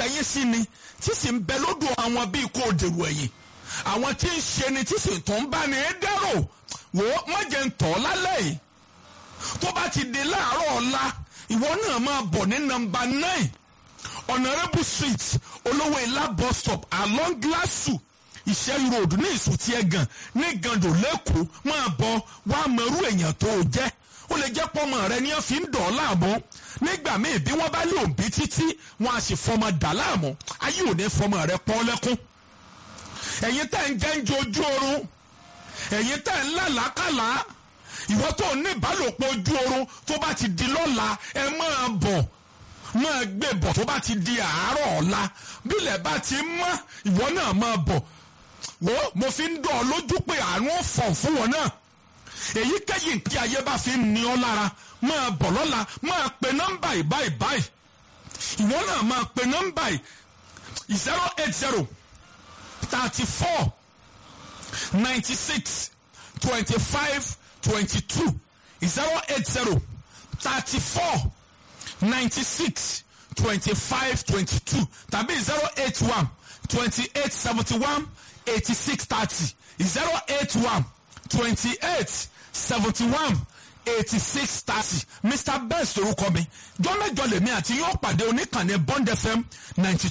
nífẹ̀ẹ́ yín sí ni tí sì ń bẹ lódò àwọn bíi kó dèrò ẹ̀yìn àwọn tí ń ṣe ni tí sì tó ń bá ní dẹ́rò wò ó má jẹ́ ń tọ́ lálẹ́ yìí tó bá ti di láàárọ̀ ọ̀la ìwọ náà máa bọ̀ ní nọ́mbà nine honourable street olówó ilá bus stop along glasu ìṣẹ́yìn road ní ìsùtì ẹ̀gàn ní gàndò lẹ́kọ̀ọ́ máa bọ̀ wá mọ̀rú èèyàn tó o jẹ́ ó lè jẹ́ pọ́mọ rẹ ni wọ́n fi ń dọ̀ ọ́ láàmú nígbà míì bí wọ́n bá lé òbí títí wọ́n á sì fọmọ dà láàmú ayé ò ní fọmọ rẹ pọ́n lẹ́kún ẹ̀yin tẹ́ ń jẹ́ ń jojú oorun ẹ̀yin tẹ́ ń lálàákàlà ìwọ tó ní ìbálòpọ̀ ojú oorun tó bá ti di lọ́la ẹ máa bọ̀ máa gbé bọ̀ tó bá ti di àárọ̀ ọ̀la bílẹ̀ bá ti mọ́ ìwọ náà máa bọ̀ wo mo fi ń dọ̀ ọ́ lójú pé àánú fọ̀ fún wọn náà èyíkéyìí tí ayé bá fi ń ní ọ lára máa bọ̀ lọ́la máa pe nọ́mbà ìbáyìí báyìí ìwọ náà máa pe nọ́mbà yìí zero eight zero thirty four ninety six twenty five twenty two zero eight zero thirty four ninety six twenty five twenty two tàbí zero eight one twenty eight seventy one eighty six thirty zero eight one twenty eight seventy one eighty six thirty mr best orúkọ mi jọ́mẹ́jọ lèmi àti yóò pàdé oníkànnì bond fm ninety